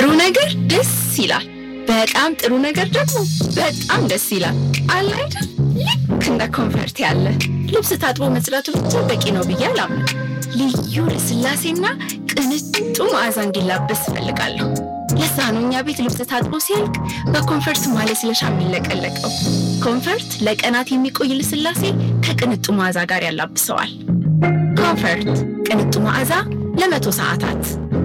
ጥሩ ነገር ደስ ይላል። በጣም ጥሩ ነገር ደግሞ በጣም ደስ ይላል። አለ አይደል? ልክ እንደ ኮንፈርት ያለ ልብስ ታጥቦ መጽዳቱ ብቻ በቂ ነው ብዬ አላምንም። ልዩ ልስላሴና ቅንጡ መዓዛ እንዲላበስ እፈልጋለሁ። ለዛ ነው እኛ ቤት ልብስ ታጥቦ ሲያልቅ በኮንፈርት ማለስለሻ የሚለቀለቀው። ኮንፈርት ለቀናት የሚቆይ ልስላሴ ከቅንጡ መዓዛ ጋር ያላብሰዋል። ኮንፈርት ቅንጡ መዓዛ ለመቶ ሰዓታት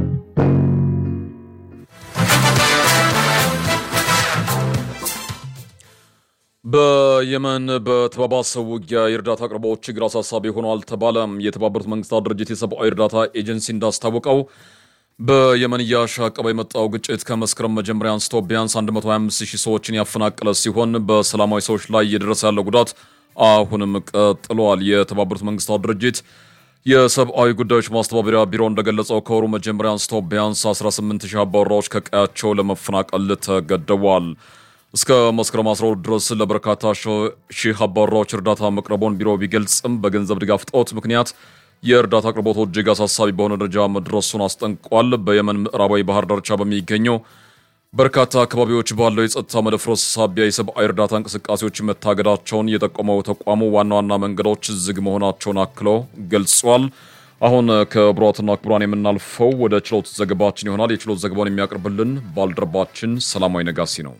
በየመን በተባባሰው ውጊያ የእርዳታ አቅርቦት ችግር አሳሳቢ ሆኗል ተባለ። የተባበሩት መንግስታት ድርጅት የሰብአዊ እርዳታ ኤጀንሲ እንዳስታወቀው በየመን እያሻቀበ የመጣው ግጭት ከመስከረም መጀመሪያ አንስቶ ቢያንስ 125 ሺህ ሰዎችን ያፈናቀለ ሲሆን በሰላማዊ ሰዎች ላይ እየደረሰ ያለው ጉዳት አሁንም ቀጥሏል። የተባበሩት መንግስታት ድርጅት የሰብአዊ ጉዳዮች ማስተባበሪያ ቢሮ እንደገለጸው ከወሩ መጀመሪያ አንስቶ ቢያንስ 18 ሺህ አባወራዎች ከቀያቸው ለመፈናቀል ተገደዋል። እስከ መስከረም 12 ድረስ ለበርካታ ሺህ አባወራዎች እርዳታ መቅረቡን ቢሮ ቢገልጽም በገንዘብ ድጋፍ እጦት ምክንያት የእርዳታ አቅርቦቱ እጅግ አሳሳቢ በሆነ ደረጃ መድረሱን አስጠንቅቋል። በየመን ምዕራባዊ ባህር ዳርቻ በሚገኘው በርካታ አካባቢዎች ባለው የጸጥታ መደፍረስ ሳቢያ የሰብአዊ እርዳታ እንቅስቃሴዎች መታገዳቸውን የጠቆመው ተቋሙ ዋና ዋና መንገዶች ዝግ መሆናቸውን አክሎ ገልጿል። አሁን ከቡራትና ክቡራን የምናልፈው ወደ ችሎት ዘገባችን ይሆናል። የችሎት ዘገባውን የሚያቀርብልን ባልደረባችን ሰላማዊ ነጋሲ ነው።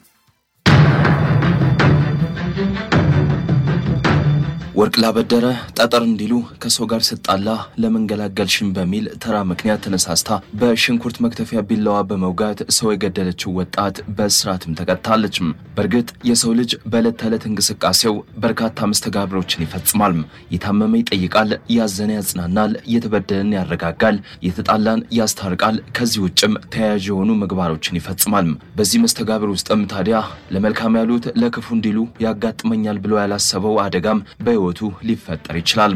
ወርቅ ላበደረ ጠጠር እንዲሉ ከሰው ጋር ስጣላ ለመንገላገልሽን በሚል ተራ ምክንያት ተነሳስታ በሽንኩርት መክተፊያ ቢላዋ በመውጋት ሰው የገደለችው ወጣት በእስራትም ተቀጣለችም። በእርግጥ የሰው ልጅ በዕለት ተዕለት እንቅስቃሴው በርካታ መስተጋብሮችን ይፈጽማል። የታመመ ይጠይቃል፣ ያዘነ ያጽናናል፣ የተበደለን ያረጋጋል፣ የተጣላን ያስታርቃል። ከዚህ ውጭም ተያያዥ የሆኑ ምግባሮችን ይፈጽማል። በዚህ መስተጋብር ውስጥም ታዲያ ለመልካም ያሉት ለክፉ እንዲሉ ያጋጥመኛል ብሎ ያላሰበው አደጋም በሕይወቱ ሊፈጠር ይችላል።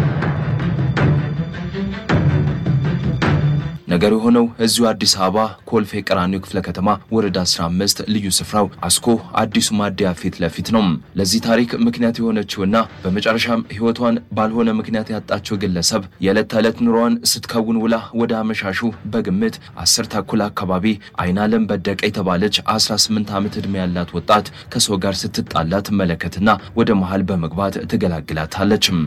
ነገር የሆነው እዚሁ አዲስ አበባ ኮልፌ ቀራኒዮ ክፍለ ከተማ ወረዳ 15 ልዩ ስፍራው አስኮ አዲሱ ማደያ ፊት ለፊት ነው። ለዚህ ታሪክ ምክንያት የሆነችውና በመጨረሻም ሕይወቷን ባልሆነ ምክንያት ያጣችው ግለሰብ የዕለት ተዕለት ኑሯን ስትከውን ውላ ወደ አመሻሹ በግምት አስር ተኩል አካባቢ አይናለም በደቀ የተባለች 18 ዓመት ዕድሜ ያላት ወጣት ከሰው ጋር ስትጣላ ትመለከትና ወደ መሃል በመግባት ትገላግላታለችም።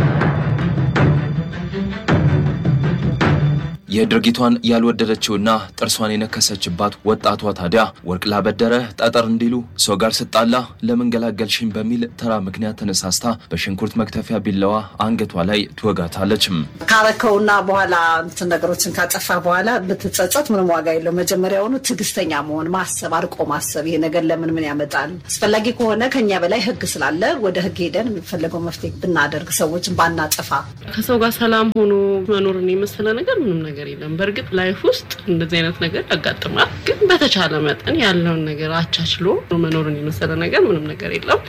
የድርጊቷን ያልወደደችውና ጥርሷን የነከሰችባት ወጣቷ ታዲያ ወርቅ ላበደረ ጠጠር እንዲሉ ሰው ጋር ስጣላ ለምን ገላገልሽኝ በሚል ተራ ምክንያት ተነሳስታ በሽንኩርት መክተፊያ ቢላዋ አንገቷ ላይ ትወጋታለችም። ካረከውና በኋላ እንትን ነገሮችን ካጠፋ በኋላ ብትጸጸት ምንም ዋጋ የለው። መጀመሪያውኑ ትዕግስተኛ መሆን፣ ማሰብ፣ አርቆ ማሰብ ይሄ ነገር ለምን ምን ያመጣል፣ አስፈላጊ ከሆነ ከኛ በላይ ሕግ ስላለ ወደ ሕግ ሄደን የሚፈለገው መፍትሄ ብናደርግ ሰዎችን ባናጠፋ ከሰው ጋር ሰላም ሆኖ መኖርን የመሰለ ነገር ምንም ነገር የለም። በእርግጥ ላይፍ ውስጥ እንደዚህ አይነት ነገር ያጋጥማል። ግን በተቻለ መጠን ያለውን ነገር አቻችሎ መኖርን የመሰለ ነገር ምንም ነገር የለም።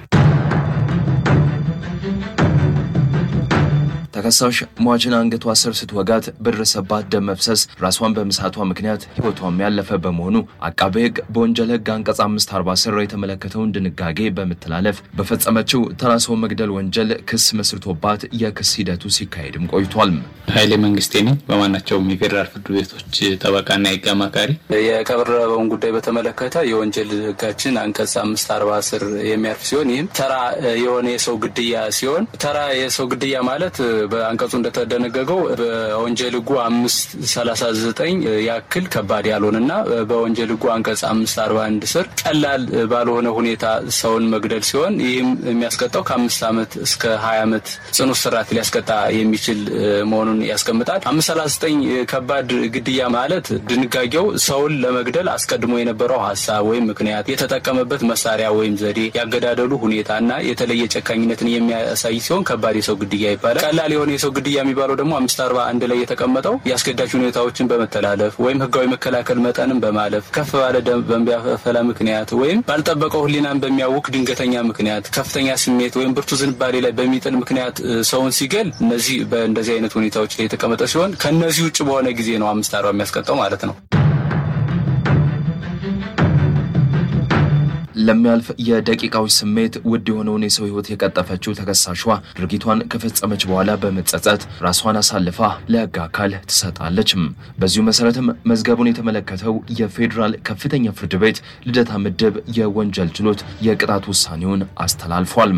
ተከሳሽ ሟችን አንገቷ ስር ስትወጋት በደረሰባት ደም መፍሰስ ራሷን በመሳቷ ምክንያት ህይወቷም ያለፈ በመሆኑ አቃቤ ሕግ በወንጀል ሕግ አንቀጽ 540 ስር የተመለከተውን ድንጋጌ በመተላለፍ በፈጸመችው ተራ ሰው መግደል ወንጀል ክስ መስርቶባት የክስ ሂደቱ ሲካሄድም ቆይቷል። ኃይሌ መንግስቴ ነኝ። በማናቸውም የፌዴራል ፍርድ ቤቶች ጠበቃና የህግ አማካሪ። የቀረበውን ጉዳይ በተመለከተ የወንጀል ሕጋችን አንቀጽ አምስት አርባ ስር የሚያርፍ ሲሆን ይህም ተራ የሆነ የሰው ግድያ ሲሆን ተራ የሰው ግድያ ማለት በአንቀጹ እንደተደነገገው በወንጀል ህጉ አምስት ሰላሳ ዘጠኝ ያክል ከባድ ያልሆነና በወንጀል ህጉ አንቀጽ አምስት አርባ አንድ ስር ቀላል ባልሆነ ሁኔታ ሰውን መግደል ሲሆን ይህም የሚያስቀጣው ከአምስት ዓመት እስከ ሀያ ዓመት ጽኑ እስራት ሊያስቀጣ የሚችል መሆኑን ያስቀምጣል። አምስት ሰላሳ ዘጠኝ ከባድ ግድያ ማለት ድንጋጌው ሰውን ለመግደል አስቀድሞ የነበረው ሀሳብ ወይም ምክንያት፣ የተጠቀመበት መሳሪያ ወይም ዘዴ፣ ያገዳደሉ ሁኔታና የተለየ ጨካኝነትን የሚያሳይ ሲሆን ከባድ የሰው ግድያ ይባላል። ቀላል የሆነ የሰው ግድያ የሚባለው ደግሞ አምስት አርባ አንድ ላይ የተቀመጠው የአስገዳጅ ሁኔታዎችን በመተላለፍ ወይም ህጋዊ መከላከል መጠንን በማለፍ ከፍ ባለ ደም በሚያፈላ ምክንያት ወይም ባልጠበቀው ህሊናን በሚያውክ ድንገተኛ ምክንያት ከፍተኛ ስሜት ወይም ብርቱ ዝንባሌ ላይ በሚጥል ምክንያት ሰውን ሲገል እነዚህ በእንደዚህ አይነት ሁኔታዎች ላይ የተቀመጠ ሲሆን ከእነዚህ ውጭ በሆነ ጊዜ ነው አምስት አርባ የሚያስቀጣው ማለት ነው። ለሚያልፍ የደቂቃዎች ስሜት ውድ የሆነውን የሰው ሕይወት የቀጠፈችው ተከሳሿ ድርጊቷን ከፈጸመች በኋላ በመጸጸት ራሷን አሳልፋ ለሕግ አካል ትሰጣለችም። በዚሁ መሰረትም መዝገቡን የተመለከተው የፌዴራል ከፍተኛ ፍርድ ቤት ልደታ ምድብ የወንጀል ችሎት የቅጣት ውሳኔውን አስተላልፏል።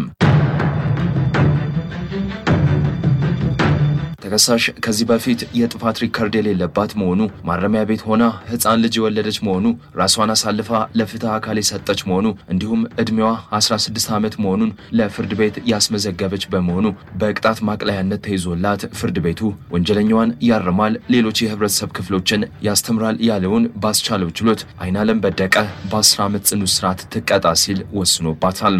ተከሳሽ ከዚህ በፊት የጥፋት ሪከርድ የሌለባት መሆኑ፣ ማረሚያ ቤት ሆና ሕፃን ልጅ የወለደች መሆኑ፣ ራሷን አሳልፋ ለፍትህ አካል የሰጠች መሆኑ እንዲሁም ዕድሜዋ 16 ዓመት መሆኑን ለፍርድ ቤት ያስመዘገበች በመሆኑ በቅጣት ማቅለያነት ተይዞላት ፍርድ ቤቱ ወንጀለኛዋን ያርማል፣ ሌሎች የህብረተሰብ ክፍሎችን ያስተምራል ያለውን ባስቻለው ችሎት አይናለም በደቀ በ10 ዓመት ጽኑ እስራት ትቀጣ ሲል ወስኖባታል።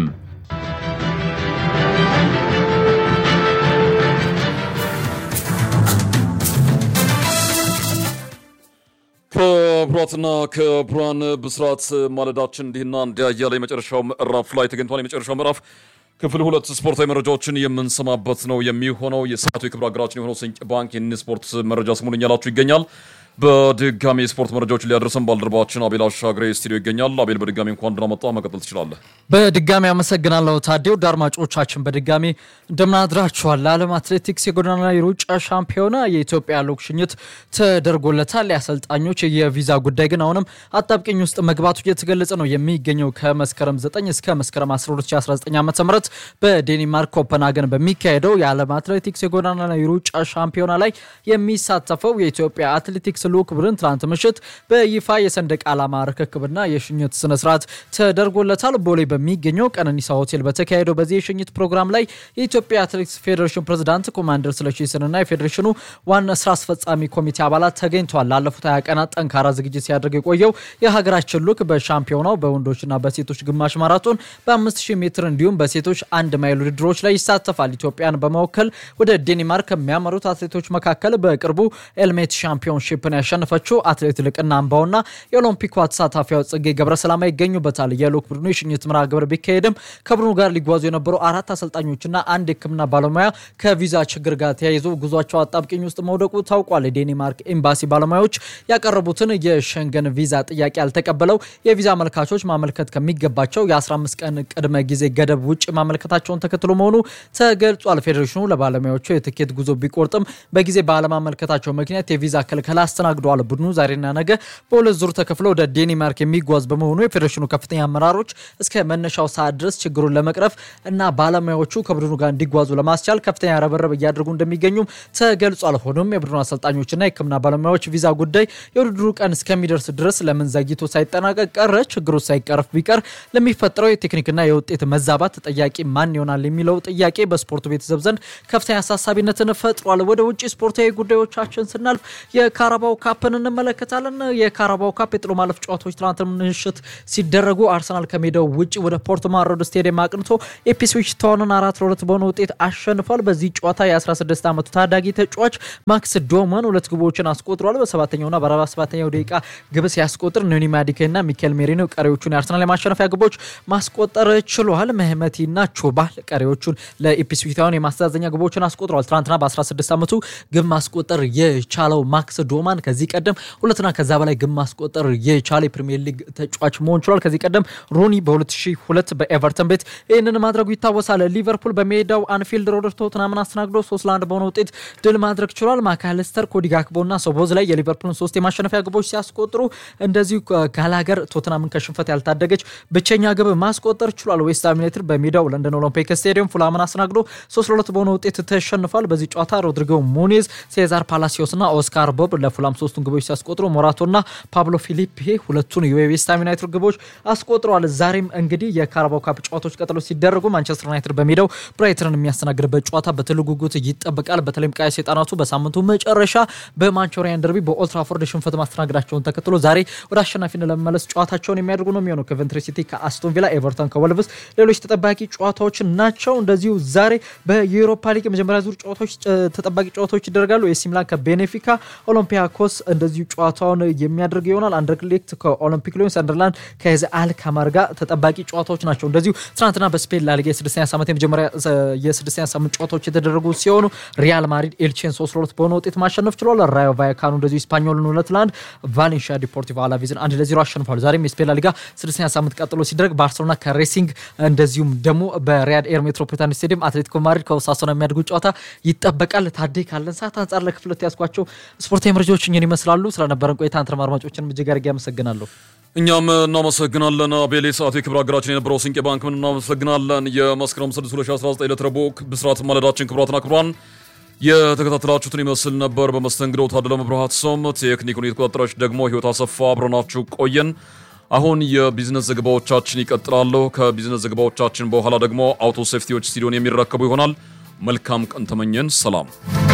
ክቡራትና ክቡራን ብስራት ማለዳችን እንዲህና እንዲያ እያለ የመጨረሻው ምዕራፍ ላይ ተገኝቷል። የመጨረሻው ምዕራፍ ክፍል ሁለት ስፖርታዊ መረጃዎችን የምንሰማበት ነው የሚሆነው። የሰዓቱ የክብር አገራችን የሆነው ስንቅ ባንክ ይህን ስፖርት መረጃ ስሙን እያላችሁ ይገኛል። በድጋሚ የስፖርት መረጃዎችን ሊያደርሰን ባልደረባችን አቤል አሻግሬ ስቱዲዮ ይገኛል። አቤል በድጋሚ እንኳን ደህና መጣ። መቀጠል ትችላለህ። በድጋሚ አመሰግናለሁ ታዴው። ውድ አድማጮቻችን በድጋሚ እንደምናድራችኋል። ለዓለም አትሌቲክስ የጎዳና ላይ ሩጫ ሻምፒዮና የኢትዮጵያ ልዑክ ሽኝት ተደርጎለታል። የአሰልጣኞች የቪዛ ጉዳይ ግን አሁንም አጣብቂኝ ውስጥ መግባቱ እየተገለጸ ነው የሚገኘው። ከመስከረም 9 እስከ መስከረም 12 2019 ዓ ም በዴንማርክ ኮፐንሃገን በሚካሄደው የዓለም አትሌቲክስ የጎዳና ላይ ሩጫ ሻምፒዮና ላይ የሚሳተፈው የኢትዮጵያ አትሌቲክስ ልዑክ ቡድን ትናንት ምሽት በይፋ የሰንደቅ ዓላማ ርክክብና የሽኝት ስነስርዓት ተደርጎለታል። ቦሌ በሚገኘው ቀነኒሳ ሆቴል በተካሄደው በዚህ የሽኝት ፕሮግራም ላይ የኢትዮጵያ አትሌቲክስ ፌዴሬሽን ፕሬዝዳንት ኮማንደር ስለሺ ስንና የፌዴሬሽኑ ዋና ስራ አስፈጻሚ ኮሚቴ አባላት ተገኝተዋል። ላለፉት ሀያ ቀናት ጠንካራ ዝግጅት ሲያደርግ የቆየው የሀገራችን ልዑክ በሻምፒዮናው በወንዶችና በሴቶች ግማሽ ማራቶን በ5000 ሜትር እንዲሁም በሴቶች አንድ ማይል ውድድሮች ላይ ይሳተፋል። ኢትዮጵያን በመወከል ወደ ዴንማርክ ከሚያመሩት አትሌቶች መካከል በቅርቡ ኤልሜት ሻምፒዮንሺፕን ያሸነፈችው አትሌት ልቅና አምባውና የኦሎምፒኳ ተሳታፊዋ ጽጌ ገብረሰላማ ይገኙበታል። የልዑክ ቡድኑ የሽኝት መርሃ ግብር ቢካሄድም ከቡድኑ ጋር ሊጓዙ የነበሩ አራት አሰልጣኞችና አንድ የሕክምና ባለሙያ ከቪዛ ችግር ጋር ተያይዞ ጉዟቸው አጣብቂኝ ውስጥ መውደቁ ታውቋል። የዴንማርክ ኤምባሲ ባለሙያዎች ያቀረቡትን የሸንገን ቪዛ ጥያቄ ያልተቀበለው የቪዛ አመልካቾች ማመልከት ከሚገባቸው የ15 ቀን ቅድመ ጊዜ ገደብ ውጭ ማመልከታቸውን ተከትሎ መሆኑ ተገልጿል። ፌዴሬሽኑ ለባለሙያዎቹ የትኬት ጉዞ ቢቆርጥም በጊዜ ባለማመልከታቸው ምክንያት የቪዛ ክልከላ አስተናግደዋል። ቡድኑ ዛሬና ነገ በሁለት ዙር ተከፍሎ ወደ ዴንማርክ የሚጓዝ በመሆኑ የፌዴሬሽኑ ከፍተኛ አመራሮች እስከ መነሻው ሰዓት ድረስ ችግሩን ለመቅረፍ እና ባለሙያዎቹ ከቡድኑ ጋር እንዲጓዙ ለማስቻል ከፍተኛ ረበረብ እያደረጉ እንደሚገኙም ተገልጿል። ሆኖም የቡድኑ አሰልጣኞችና የሕክምና ባለሙያዎች ቪዛ ጉዳይ የውድድሩ ቀን እስከሚደርስ ድረስ ለምን ዘግይቶ ሳይጠናቀቅ ቀረ? ችግሩ ሳይቀረፍ ቢቀር ለሚፈጠረው የቴክኒክና የውጤት መዛባት ተጠያቂ ማን ይሆናል የሚለው ጥያቄ በስፖርቱ ቤተሰብ ዘንድ ከፍተኛ አሳሳቢነትን ፈጥሯል። ወደ ውጭ ስፖርታዊ ጉዳዮቻችን ስናልፍ የካራባው ካፕን እንመለከታለን። የካራባው ካፕ የጥሎ ማለፍ ጨዋታዎች ትናንት ምሽት ሲደረጉ አርሰናል ከሜዳው ውጭ ወደ ፖርትማን ሮድ ስቴዲየም አቅንቶ ኢፕስዊች ታውንን አራት ለሁለት በሆነ ውጤት አሸንፏል። በዚህ ጨዋታ የ16 ዓመቱ ታዳጊ ተጫዋች ማክስ ዶመን ሁለት ግቦችን አስቆጥሯል። በሰባተኛውና በአርባ ሰባተኛው ደቂቃ ግብ ሲያስቆጥር ኖኒ ማዲኬና ሚኬል ሜሪኖ ቀሪዎቹን የአርሰናል የማሸነፊያ ግቦች ማስቆጠር ችሏል። መህመቲና ቾባል ቀሪዎቹን ለኢፕስዊች ታውን የማስተዛዘኛ ግቦችን አስቆጥሯል። ትናንትና በ16 ዓመቱ ግብ ማስቆጠር የቻለው ማክስ ዶማን ከዚህ ቀደም ሁለትና ከዛ በላይ ግብ ማስቆጠር የቻለ የፕሪሚየር ሊግ ተጫዋች መሆን ችሏል። ከዚህ ቀደም ሮኒ በ2002 በኤቨርተን ቤት ይህንን ማድረጉ ይታወሳል። ሊቨርፑል በሜዳው አንፊልድ ሮድ ቶትናምን አስተናግዶ ሶስት ለአንድ በሆነ ውጤት ድል ማድረግ ችሏል። ማካለስተር፣ ኮዲ ጋክቦና ሶቦዝ ላይ የሊቨርፑልን ሶስት የማሸነፊያ ግቦች ሲያስቆጥሩ እንደዚሁ ጋላገር ቶትናምን ከሽንፈት ያልታደገች ብቸኛ ግብ ማስቆጠር ችሏል። ዌስትሃም ዩናይትድ በሜዳው ለንደን ኦሎምፒክ ስቴዲየም ፉላምን አስተናግዶ ሶስት ለሁለት በሆነ ውጤት ተሸንፏል። በዚህ ጨዋታ ሮድሪጎ ሙኒዝ፣ ሴዛር ፓላሲዮስና ኦስካር ቦብ ለፉላም ሶስቱን ግቦች ሲያስቆጥሩ ሞራቶና ፓብሎ ፊሊፔ ሁለቱን የዌስትሃም ዩናይትድ ግቦች አስቆጥረዋል። ዛሬም እንግዲህ የካራባው ካፕ ጨዋታዎች ቀጥሎ ሲደረጉ ማንቸስተር ዩናይትድ በሜዳው ብራይተንን የሚያስተናግድበት ጨዋታ በትልቅ ጉጉት ይጠበቃል። በተለይም ቀይ ሰይጣናቱ በሳምንቱ መጨረሻ በማንቾሪያን ደርቢ በኦልትራፎርድ ሽንፈት ማስተናገዳቸውን ተከትሎ ዛሬ ወደ አሸናፊነት ለመመለስ ጨዋታቸውን የሚያደርጉ ነው የሚሆነው። ኮቨንትሪ ሲቲ ከአስቶን ቪላ፣ ኤቨርተን ከወልቭስ ሌሎች ተጠባቂ ጨዋታዎች ናቸው። እንደዚሁ ዛሬ በዩሮፓ ሊግ የመጀመሪያ ዙር ጨዋታዎች ተጠባቂ ጨዋታዎች ይደረጋሉ። ኤሲ ሚላን ከቤኔፊካ፣ ኦሎምፒያኮ ኦሎምፒያኮስ እንደዚሁ ጨዋታውን የሚያደርግ ይሆናል። አንደርሌክት ከኦሎምፒክ ሊዮን፣ ሰንደርላንድ ከዚ አልካማር ጋር ተጠባቂ ጨዋታዎች ናቸው። እንደዚሁ ትናንትና በስፔን ላሊጋ የስድስተኛ ሳምንት የመጀመሪያ የስድስተኛ ሳምንት ጨዋታዎች የተደረጉ ሲሆኑ ሪያል ማድሪድ ኤልቼን ሶስት ለሁለት በሆነ ውጤት ማሸነፍ ችሏል። ራዮ ቫያካኑ እንደዚሁ ስፓኞልን ሁለት ለአንድ፣ ቫሌንሺያ ዲፖርቲቮ አላቬዝን አንድ ለዜሮ አሸንፏል። ዛሬም የስፔን ላሊጋ ስድስተኛ ሳምንት ቀጥሎ ሲደረግ ባርሴሎና ከሬሲንግ እንደዚሁም ደግሞ በሪያድ ኤር ሜትሮፖሊታን ስቴዲየም አትሌቲኮ ማድሪድ ከኦሳሱና የሚያደርጉ ጨዋታ ይጠበቃል። ታዴ ካለን ሰዓት አንጻር ለክፍለት ያስኳቸው ስፖርታዊ መረጃዎች እኝን ይመስላሉ። ስለነበረን ቆይታ አንተንም አድማጮችንም እጅግ አድርጌ አመሰግናለሁ። እኛም እናመሰግናለን። አቤሌ ሰዓቱ የክብር ሀገራችን የነበረው ስንቄ ባንክ ምን እናመሰግናለን። የመስከረም 6 2019 ዕለት ረቡዕ ብስራት ማለዳችን ክቡራትና ክቡራን የተከታተላችሁትን ይመስል ነበር። በመስተንግዶው ታደለ መብርሃት ሶም፣ ቴክኒኩን የተቆጣጠረች ደግሞ ህይወት አሰፋ አብረናችሁ ቆየን። አሁን የቢዝነስ ዘገባዎቻችን ይቀጥላሉ። ከቢዝነስ ዘገባዎቻችን በኋላ ደግሞ አውቶ ሴፍቲዎች ስቱዲዮን የሚረከቡ ይሆናል። መልካም ቀን ተመኘን። ሰላም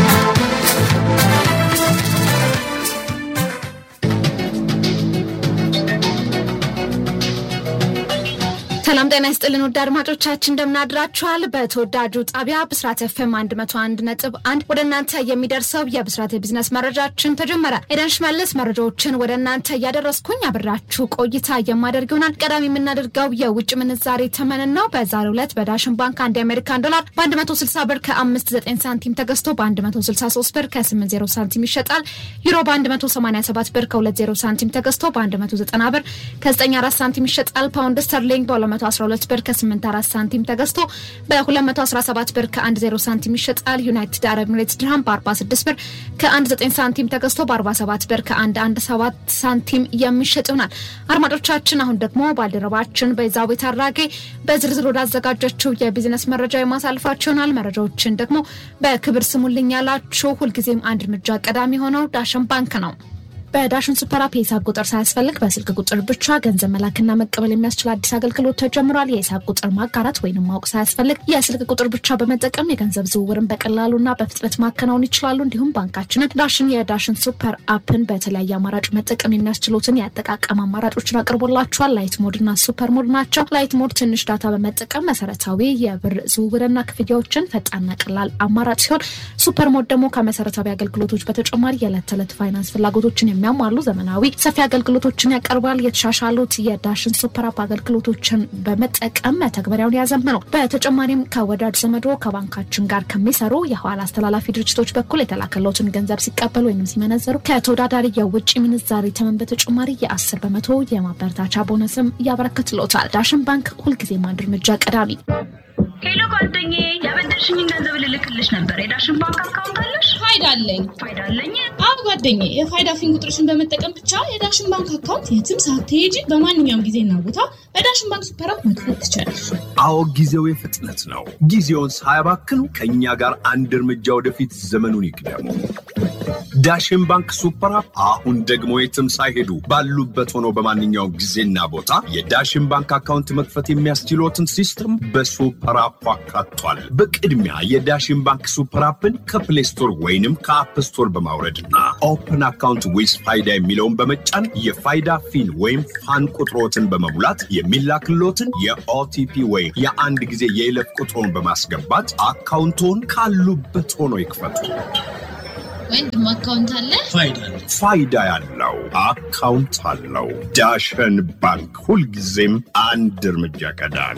ሰላም ጤና ይስጥልን ውድ አድማጮቻችን እንደምናድራችኋል። በተወዳጁ ጣቢያ ብስራት ኤፍኤም 101 ነጥብ አንድ ወደ እናንተ የሚደርሰው የብስራት የቢዝነስ መረጃችን ተጀመረ። ኤደን ሽመልስ መረጃዎችን ወደ እናንተ እያደረስኩኝ አብራችሁ ቆይታ የማደርግ ይሆናል። ቀዳሚ የምናደርገው የውጭ ምንዛሬ ተመንን ነው። በዛሬው ዕለት በዳሽን ባንክ አንድ የአሜሪካን ዶላር በ160 ብር ከ59 ሳንቲም ተገዝቶ በ163 ብር ከ80 ሳንቲም ይሸጣል። ዩሮ በ187 ብር ከ20 ሳንቲም ተገዝቶ በ190 ብር ከ94 ሳንቲም ይሸጣል። ፓውንድ ስተርሊንግ በ 212 ብር ከ84 ሳንቲም ተገዝቶ በ217 ብር ከ10 ሳንቲም ይሸጣል። ዩናይትድ አረብ ኤሚሬትስ ድርሃም በ46 ብር ከ19 ሳንቲም ተገዝቶ በ47 ብር ከ117 ሳንቲም የሚሸጥ ይሆናል። አድማጮቻችን አሁን ደግሞ ባልደረባችን በዛቤት አራጌ በዝርዝር ወዳዘጋጀችው የቢዝነስ መረጃ የማሳልፋቸው ይሆናል። መረጃዎችን ደግሞ በክብር ስሙልኝ ያላችሁ ሁልጊዜም አንድ እርምጃ ቀዳሚ የሆነው ዳሽን ባንክ ነው። በዳሽን ሱፐር አፕ የሂሳብ ቁጥር ሳያስፈልግ በስልክ ቁጥር ብቻ ገንዘብ መላክና መቀበል የሚያስችል አዲስ አገልግሎት ተጀምሯል። የሂሳብ ቁጥር ማጋራት ወይንም ማወቅ ሳያስፈልግ የስልክ ቁጥር ብቻ በመጠቀም የገንዘብ ዝውውርን በቀላሉና በፍጥነት ማከናወን ይችላሉ። እንዲሁም ባንካችንን ዳሽን የዳሽን ሱፐር አፕን በተለያየ አማራጭ መጠቀም የሚያስችሉትን የአጠቃቀም አማራጮችን አቅርቦላቸዋል። ላይት ሞድና ሱፐር ሞድ ናቸው። ላይት ሞድ ትንሽ ዳታ በመጠቀም መሰረታዊ የብር ዝውውርና ክፍያዎችን ፈጣንና ቀላል አማራጭ ሲሆን ሱፐር ሞድ ደግሞ ከመሰረታዊ አገልግሎቶች በተጨማሪ የዕለት ተዕለት ፋይናንስ ፍላጎቶችን የሚያሟሉ ዘመናዊ ሰፊ አገልግሎቶችን ያቀርባል። የተሻሻሉት የዳሽን ሱፐር አፕ አገልግሎቶችን በመጠቀም መተግበሪያውን ያዘምነው። በተጨማሪም ከወዳጅ ዘመዶ ከባንካችን ጋር ከሚሰሩ የኋላ አስተላላፊ ድርጅቶች በኩል የተላከለትን ገንዘብ ሲቀበሉ ወይም ሲመነዘሩ ከተወዳዳሪ የውጭ ምንዛሪ ተመን በተጨማሪ የአስር በመቶ የማበረታቻ ቦነስም ያበረክትሎታል። ዳሽን ባንክ ሁልጊዜም አንድ እርምጃ ቀዳሚ። ሄሎ ጓደኛዬ፣ ያበደርሽኝን ገንዘብ ልልክልሽ ነበር። የዳሽን ባንክ አካውንት አለሽ? ፋይዳ አለኝ። ፋይዳ አለኝ? አዎ ጓደኛዬ፣ የፋይዳ ፊን ቁጥርሽን በመጠቀም ብቻ የዳሽን ባንክ አካውንት የትም ሳትሄጂ በማንኛውም ጊዜና ቦታ በዳሽን ባንክ ሱፐር አፕ መክፈት ትችላለሽ። አዎ ጊዜው የፍጥነት ነው። ጊዜውን ሳያባክኑ ከእኛ ጋር አንድ እርምጃ ወደፊት ዘመኑን ይቅደሙ። ዳሽን ባንክ ሱፐር አፕ አሁን ደግሞ የትም ሳይሄዱ ባሉበት ሆኖ በማንኛውም ጊዜና ቦታ የዳሽን ባንክ አካውንት መክፈት የሚያስችሎትን ሲስተም በሱፐር አፑ አካቷል። በቅድሚያ የዳሽን ባንክ ሱፐር አፕን ከፕሌይ ስቶር ወይንም ከአፕ ስቶር በማውረድና ኦፕን አካውንት ዊዝ ፋይዳ የሚለውን በመጫን የፋይዳ ፊን ወይም ፋን ቁጥሮትን በመሙላት የሚላክሎትን የኦቲፒ ወይም የአንድ ጊዜ የይለፍ ቁጥሮን በማስገባት አካውንቶን ካሉበት ሆኖ ይክፈቱ። ወንድም አካውንት አለ? ፋይዳ ያለው አካውንት አለው። ዳሽን ባንክ ሁልጊዜም አንድ እርምጃ ቀዳሚ።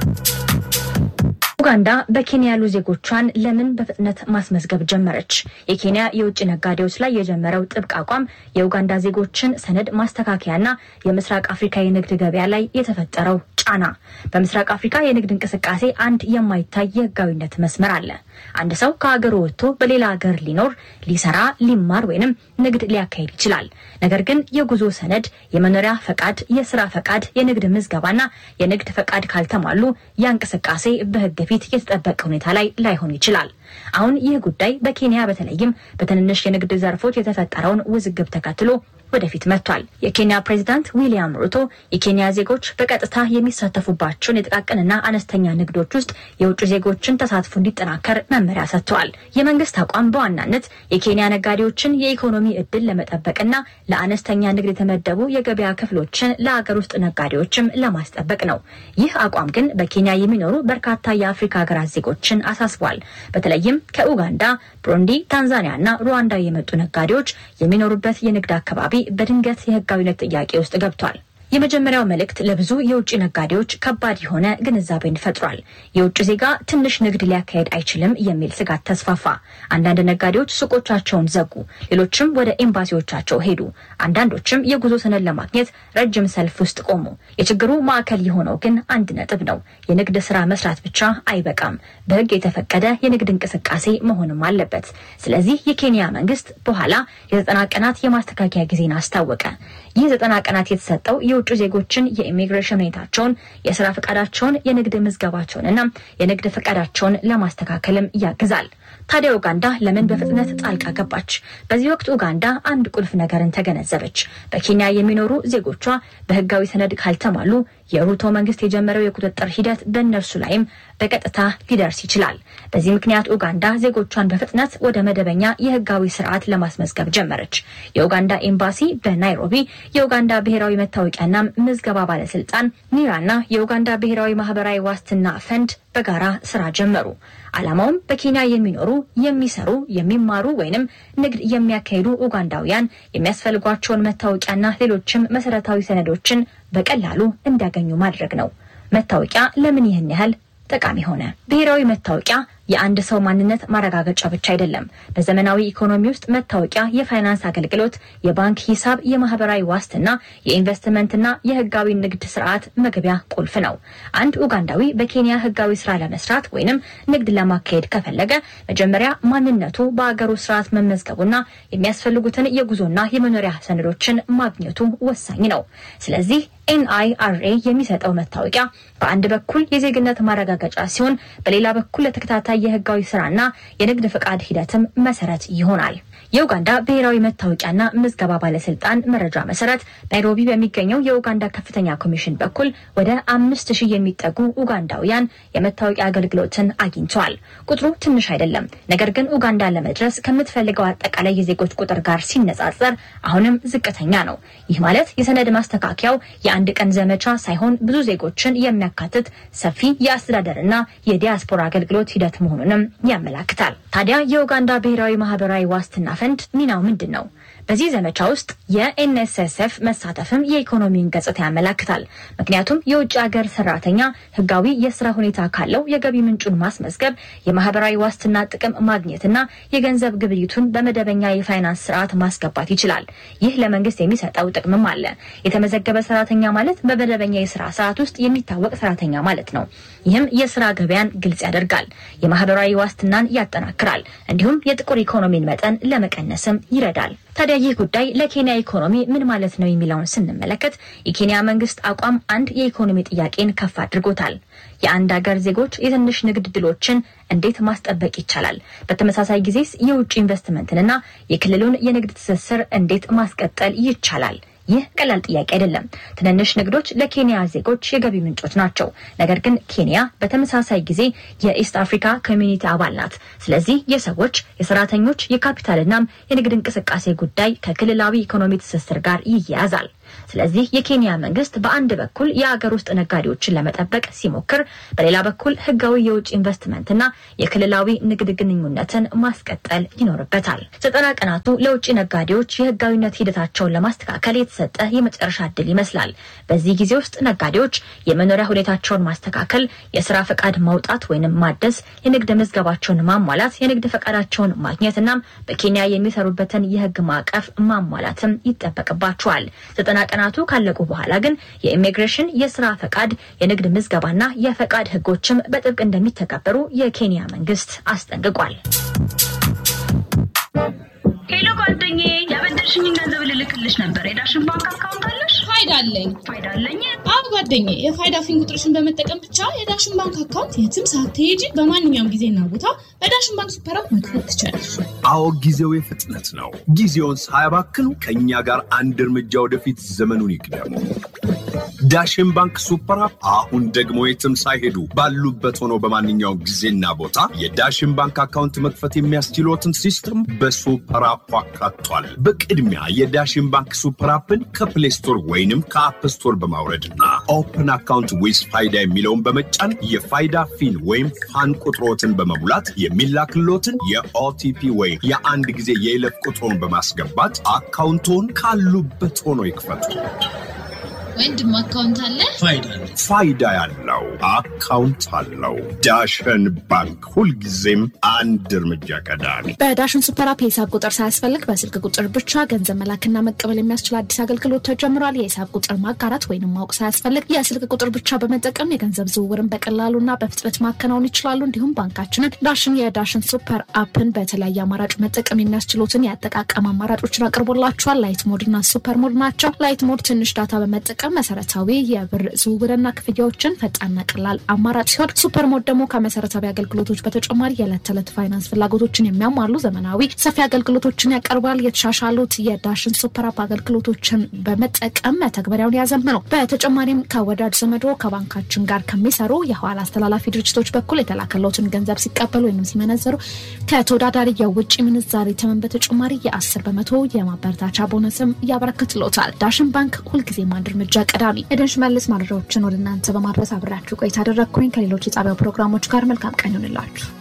ኡጋንዳ በኬንያ ያሉ ዜጎቿን ለምን በፍጥነት ማስመዝገብ ጀመረች? የኬንያ የውጭ ነጋዴዎች ላይ የጀመረው ጥብቅ አቋም የኡጋንዳ ዜጎችን ሰነድ ማስተካከያና የምስራቅ አፍሪካ የንግድ ገበያ ላይ የተፈጠረው ጫና። በምስራቅ አፍሪካ የንግድ እንቅስቃሴ አንድ የማይታይ የህጋዊነት መስመር አለ። አንድ ሰው ከሀገሩ ወጥቶ በሌላ ሀገር ሊኖር፣ ሊሰራ፣ ሊማር ወይንም ንግድ ሊያካሂድ ይችላል። ነገር ግን የጉዞ ሰነድ፣ የመኖሪያ ፈቃድ፣ የስራ ፈቃድ፣ የንግድ ምዝገባና የንግድ ፈቃድ ካልተሟሉ ያ እንቅስቃሴ በህግ ፊት የተጠበቀ ሁኔታ ላይ ላይሆን ይችላል። አሁን ይህ ጉዳይ በኬንያ በተለይም በትንንሽ የንግድ ዘርፎች የተፈጠረውን ውዝግብ ተከትሎ ወደፊት መጥቷል። የኬንያ ፕሬዚዳንት ዊሊያም ሩቶ የኬንያ ዜጎች በቀጥታ የሚሳተፉባቸውን የጥቃቅንና አነስተኛ ንግዶች ውስጥ የውጭ ዜጎችን ተሳትፎ እንዲጠናከር መመሪያ ሰጥተዋል። የመንግስት አቋም በዋናነት የኬንያ ነጋዴዎችን የኢኮኖሚ እድል ለመጠበቅና ለአነስተኛ ንግድ የተመደቡ የገበያ ክፍሎችን ለአገር ውስጥ ነጋዴዎችም ለማስጠበቅ ነው። ይህ አቋም ግን በኬንያ የሚኖሩ በርካታ የአፍሪካ ሀገራት ዜጎችን አሳስቧል። በተለይም ከኡጋንዳ፣ ብሩንዲ፣ ታንዛኒያ እና ሩዋንዳ የመጡ ነጋዴዎች የሚኖሩበት የንግድ አካባቢ በድንገት የህጋዊነት ጥያቄ ውስጥ ገብቷል። የመጀመሪያው መልእክት ለብዙ የውጭ ነጋዴዎች ከባድ የሆነ ግንዛቤን ፈጥሯል። የውጭ ዜጋ ትንሽ ንግድ ሊያካሄድ አይችልም የሚል ስጋት ተስፋፋ። አንዳንድ ነጋዴዎች ሱቆቻቸውን ዘጉ፣ ሌሎችም ወደ ኤምባሲዎቻቸው ሄዱ። አንዳንዶችም የጉዞ ሰነድ ለማግኘት ረጅም ሰልፍ ውስጥ ቆሙ። የችግሩ ማዕከል የሆነው ግን አንድ ነጥብ ነው። የንግድ ስራ መስራት ብቻ አይበቃም። በህግ የተፈቀደ የንግድ እንቅስቃሴ መሆንም አለበት። ስለዚህ የኬንያ መንግስት በኋላ የዘጠና ቀናት የማስተካከያ ጊዜን አስታወቀ። ይህ ዘጠና ቀናት የተሰጠው የውጭ ዜጎችን የኢሚግሬሽን ሁኔታቸውን፣ የስራ ፈቃዳቸውን፣ የንግድ ምዝገባቸውንና የንግድ ፈቃዳቸውን ለማስተካከልም ያግዛል። ታዲያ ኡጋንዳ ለምን በፍጥነት ጣልቃ ገባች? በዚህ ወቅት ኡጋንዳ አንድ ቁልፍ ነገርን ተገነዘበች። በኬንያ የሚኖሩ ዜጎቿ በህጋዊ ሰነድ ካልተሟሉ የሩቶ መንግስት የጀመረው የቁጥጥር ሂደት በእነርሱ ላይም በቀጥታ ሊደርስ ይችላል። በዚህ ምክንያት ኡጋንዳ ዜጎቿን በፍጥነት ወደ መደበኛ የህጋዊ ስርዓት ለማስመዝገብ ጀመረች። የኡጋንዳ ኤምባሲ በናይሮቢ የኡጋንዳ ብሔራዊ መታወቂያና ምዝገባ ባለስልጣን ኒራና የኡጋንዳ ብሔራዊ ማህበራዊ ዋስትና ፈንድ በጋራ ስራ ጀመሩ። ዓላማውም በኬንያ የሚኖሩ የሚሰሩ፣ የሚማሩ ወይንም ንግድ የሚያካሂዱ ኡጋንዳውያን የሚያስፈልጓቸውን መታወቂያና ሌሎችም መሰረታዊ ሰነዶችን በቀላሉ እንዲያገኙ ማድረግ ነው። መታወቂያ ለምን ይህን ያህል ጠቃሚ ሆነ? ብሔራዊ መታወቂያ የአንድ ሰው ማንነት ማረጋገጫ ብቻ አይደለም። በዘመናዊ ኢኮኖሚ ውስጥ መታወቂያ የፋይናንስ አገልግሎት፣ የባንክ ሂሳብ፣ የማህበራዊ ዋስትና፣ የኢንቨስትመንትና የህጋዊ ንግድ ስርዓት መግቢያ ቁልፍ ነው። አንድ ኡጋንዳዊ በኬንያ ህጋዊ ስራ ለመስራት ወይንም ንግድ ለማካሄድ ከፈለገ መጀመሪያ ማንነቱ በአገሩ ስርዓት መመዝገቡና የሚያስፈልጉትን የጉዞና የመኖሪያ ሰነዶችን ማግኘቱ ወሳኝ ነው። ስለዚህ ኤንአይአርኤ የሚሰጠው መታወቂያ በአንድ በኩል የዜግነት ማረጋገጫ ሲሆን በሌላ በኩል ለተከታታይ የህጋዊ ስራና የንግድ ፈቃድ ሂደትም መሰረት ይሆናል። የኡጋንዳ ብሔራዊ መታወቂያና ምዝገባ ባለስልጣን መረጃ መሰረት ናይሮቢ በሚገኘው የኡጋንዳ ከፍተኛ ኮሚሽን በኩል ወደ አምስት ሺህ የሚጠጉ ኡጋንዳውያን የመታወቂያ አገልግሎትን አግኝተዋል። ቁጥሩ ትንሽ አይደለም። ነገር ግን ኡጋንዳ ለመድረስ ከምትፈልገው አጠቃላይ የዜጎች ቁጥር ጋር ሲነጻጸር አሁንም ዝቅተኛ ነው። ይህ ማለት የሰነድ ማስተካከያው የአንድ ቀን ዘመቻ ሳይሆን ብዙ ዜጎችን የሚያካትት ሰፊ የአስተዳደርና የዲያስፖራ አገልግሎት ሂደት መሆኑንም ያመላክታል። ታዲያ የኡጋንዳ ብሔራዊ ማህበራዊ ዋስትና ፈንድ ሚናው ምንድን ነው? በዚህ ዘመቻ ውስጥ የኤንኤስኤስኤፍ መሳተፍም የኢኮኖሚውን ገጽታ ያመላክታል። ምክንያቱም የውጭ ሀገር ሰራተኛ ህጋዊ የስራ ሁኔታ ካለው የገቢ ምንጩን ማስመዝገብ፣ የማህበራዊ ዋስትና ጥቅም ማግኘትና የገንዘብ ግብይቱን በመደበኛ የፋይናንስ ስርዓት ማስገባት ይችላል። ይህ ለመንግስት የሚሰጠው ጥቅምም አለ። የተመዘገበ ሰራተኛ ማለት በመደበኛ የስራ ሰዓት ውስጥ የሚታወቅ ሰራተኛ ማለት ነው። ይህም የስራ ገበያን ግልጽ ያደርጋል፣ የማህበራዊ ዋስትናን ያጠናክራል፣ እንዲሁም የጥቁር ኢኮኖሚን መጠን ለመቀነስም ይረዳል። ታዲያ ይህ ጉዳይ ለኬንያ ኢኮኖሚ ምን ማለት ነው የሚለውን ስንመለከት የኬንያ መንግስት አቋም አንድ የኢኮኖሚ ጥያቄን ከፍ አድርጎታል። የአንድ ሀገር ዜጎች የትንሽ ንግድ ድሎችን እንዴት ማስጠበቅ ይቻላል? በተመሳሳይ ጊዜስ የውጭ ኢንቨስትመንትንና የክልሉን የንግድ ትስስር እንዴት ማስቀጠል ይቻላል? ይህ ቀላል ጥያቄ አይደለም። ትንንሽ ንግዶች ለኬንያ ዜጎች የገቢ ምንጮች ናቸው። ነገር ግን ኬንያ በተመሳሳይ ጊዜ የኢስት አፍሪካ ኮሚኒቲ አባል ናት። ስለዚህ የሰዎች የሰራተኞች፣ የካፒታልናም የንግድ እንቅስቃሴ ጉዳይ ከክልላዊ ኢኮኖሚ ትስስር ጋር ይያያዛል። ስለዚህ የኬንያ መንግስት በአንድ በኩል የአገር ውስጥ ነጋዴዎችን ለመጠበቅ ሲሞክር፣ በሌላ በኩል ህጋዊ የውጭ ኢንቨስትመንትና የክልላዊ ንግድ ግንኙነትን ማስቀጠል ይኖርበታል። ዘጠና ቀናቱ ለውጭ ነጋዴዎች የህጋዊነት ሂደታቸውን ለማስተካከል የተሰጠ የመጨረሻ እድል ይመስላል። በዚህ ጊዜ ውስጥ ነጋዴዎች የመኖሪያ ሁኔታቸውን ማስተካከል፣ የስራ ፈቃድ ማውጣት ወይንም ማደስ፣ የንግድ መዝገባቸውን ማሟላት፣ የንግድ ፈቃዳቸውን ማግኘትና በኬንያ የሚሰሩበትን የህግ ማዕቀፍ ማሟላትም ይጠበቅባቸዋል። ዘጠና ቀናቱ ካለቁ በኋላ ግን የኢሚግሬሽን የስራ ፈቃድ፣ የንግድ ምዝገባና የፈቃድ ህጎችም በጥብቅ እንደሚተገበሩ የኬንያ መንግስት አስጠንቅቋል። ሄሎ ጓደኛዬ፣ ያበደርሽኝን ገንዘብ ልልክልሽ ነበር። የዳሽን ባንክ አካውንት አለሽ? ሀይ ፋይዳ አለኝ። ፋይዳ አለኝ። አዎ ጓደኛዬ፣ የፋይዳ ፊን ቁጥርሽን በመጠቀም ብቻ የዳሽን ባንክ አካውንት የትም ሳትሄጂ በማንኛውም ጊዜና ቦታ በዳሽን ባንክ ሱፐር አፕ መክፈት ትችላለሽ። አዎ ጊዜው የፍጥነት ነው። ጊዜውን ሳያባክኑ ከእኛ ጋር አንድ እርምጃ ወደፊት ዘመኑን ይቅደሙ። ዳሽን ባንክ ሱፐር አፕ አሁን ደግሞ የትም ሳይሄዱ ባሉበት ሆነው በማንኛውም ጊዜና ቦታ የዳሽን ባንክ አካውንት መክፈት የሚያስችሎትን ሲስተም በሱፐር አፑ አካቷል። በቅድሚያ የዳሽን ባንክ ሱፐር አፕን ከፕሌይ ስቶር ወይንም ከአፕ ስቶር በማውረድና ኦፕን አካውንት ዊዝ ፋይዳ የሚለውን በመጫን የፋይዳ ፊን ወይም ፋን ቁጥሮትን በመሙላት የሚላክሎትን የኦቲፒ ወይም የአንድ ጊዜ የይለፍ ቁጥሮን በማስገባት አካውንቶን ካሉበት ሆኖ ይክፈቱ። ወንድም አካውንት አለ? ፋይዳ ያለው አካውንት አለው። ዳሽን ባንክ ሁልጊዜም አንድ እርምጃ ቀዳሚ። በዳሽን ሱፐር አፕ የሂሳብ ቁጥር ሳያስፈልግ በስልክ ቁጥር ብቻ ገንዘብ መላክና መቀበል የሚያስችል አዲስ አገልግሎት ተጀምሯል። የሂሳብ ቁጥር ማጋራት ወይንም ማወቅ ሳያስፈልግ የስልክ ቁጥር ብቻ በመጠቀም የገንዘብ ዝውውርን በቀላሉና በፍጥነት ማከናወን ይችላሉ። እንዲሁም ባንካችንን ዳሽን የዳሽን ሱፐር አፕን በተለያየ አማራጭ መጠቀም የሚያስችሉትን የአጠቃቀም አማራጮችን አቅርቦላቸዋል። ላይት ሞድ እና ሱፐር ሞድ ናቸው። ላይት ሞድ ትንሽ ዳታ በመጠቀም መሰረታዊ የብር ዝውውርና ክፍያዎችን ፈጣንና ቀላል አማራጭ ሲሆን ሱፐር ሞድ ደግሞ ከመሰረታዊ አገልግሎቶች በተጨማሪ የዕለት ተዕለት ፋይናንስ ፍላጎቶችን የሚያሟሉ ዘመናዊ ሰፊ አገልግሎቶችን ያቀርባል። የተሻሻሉት የዳሽን ሱፐር አፕ አገልግሎቶችን በመጠቀም መተግበሪያውን ያዘምነው። በተጨማሪም ከወዳጅ ዘመዶ ከባንካችን ጋር ከሚሰሩ የኋላ አስተላላፊ ድርጅቶች በኩል የተላከለትን ገንዘብ ሲቀበሉ ወይም ሲመነዘሩ ከተወዳዳሪ የውጭ ምንዛሬ ተመን በተጨማሪ የአስር በመቶ የማበረታቻ ቦነስም ያበረክትሎታል። ዳሽን ባንክ ሁልጊዜም አንድ እርምጃ ቀዳሚ። ኤደን ሽመልስ መረጃዎችን ወደ እናንተ በማድረስ አብሬያችሁ ቆይታ አደረግኩኝ። ከሌሎች የጣቢያው ፕሮግራሞች ጋር መልካም ቀን ይሆንላችሁ።